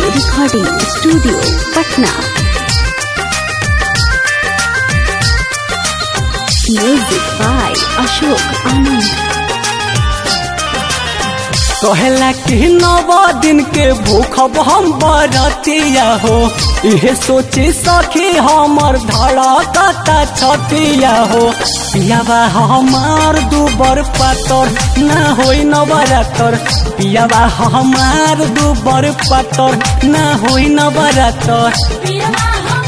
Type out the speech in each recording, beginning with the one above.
recording studio Patna music by Ashok Anand कहेला कि नव दिन के भूखब हम बरतिया हो इहे सोची सखी हमर धड़कता छतिया हो पियाबा हमार दुबर पातर ना होई नवरातर पियाबा हमार दुबर पातर ना होई नवरातर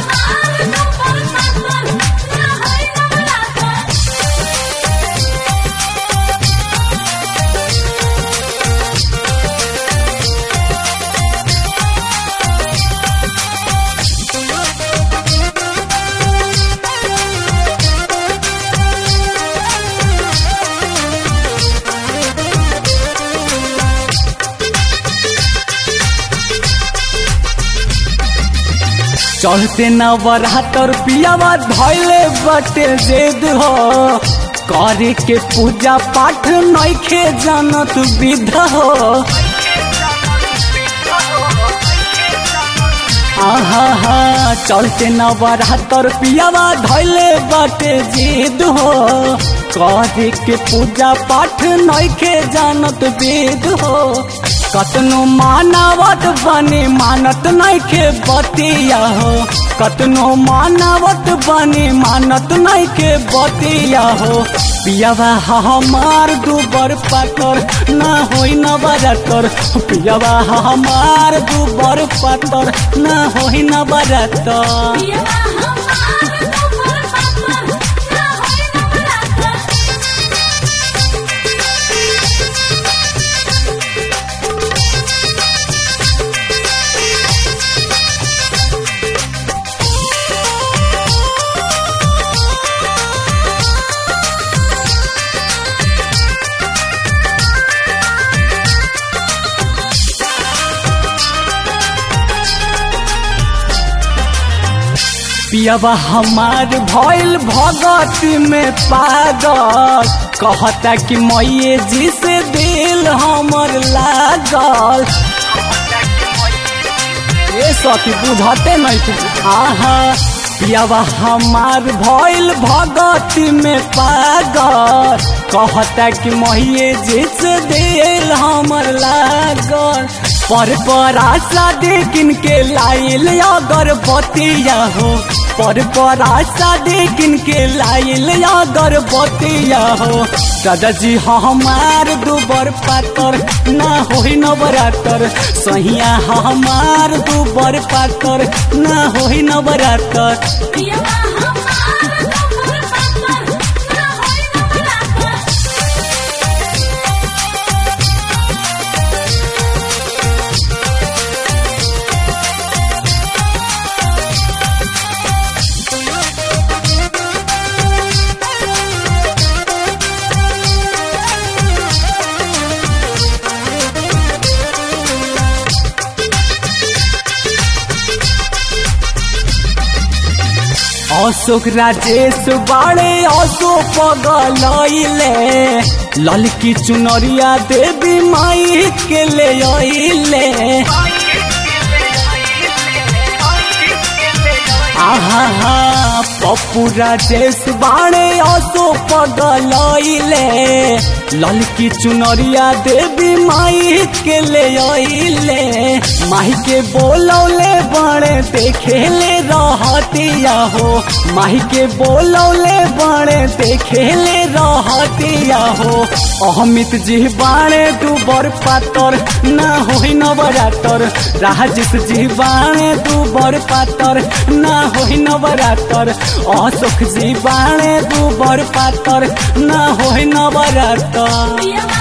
चढ़ते नवरातर पियावा धैले बटे जेद हो करे के पूजा पाठ नइखे जानत विध हो आहा हा चलते नवरातर पियावा धैले बटे जिद हो करे के पूजा पाठ नइखे जानत वेद हो कतनो मानवत बने मानत नइखे बतिया हो कतनो मानवत बने मानत नइखे बतिया हो पियावा हमार दुबर पातर ना होई नवरातर पियावा हमार दुबर पातर ना होई नवरातर पियावा हमार भइल भगत में पागल कहता कि मैये जी से दिल हमर लागल ए सखी बुझते नहीं तू आहा पियावा हमार भइल भगत में पागल कहता कि मैये जी से दिल हमर लागल पर पर आशा देखिन के लाइल अगर बतिया हो पर पर आशा देखिन के लाइल अगर बतिया हो दादाजी हमार दुबर पातर ना होई नवरातर सहिया हमार दुबर पातर ना होई नवरातर अशोक राजेश बाड़े अशोक पगलैले ललकी चुनरिया देवी माई के ले अइले आहा हा पप्पू राजेश बाड़े अशोक पगलैले ललकी चुनरिया देवी माई के ले अइले माही के बोलौले बड़े देखेले रहतिया हो माही के बोलौले बड़े देखेले रहतिया हो अहमित जी बाणे दुबर पातर ना होई नवरातर राजेश जी बाणे दुबर पातर ना होई नवरातर अशोक जी बाणे दुबर पातर ना होई नवरातर पियवा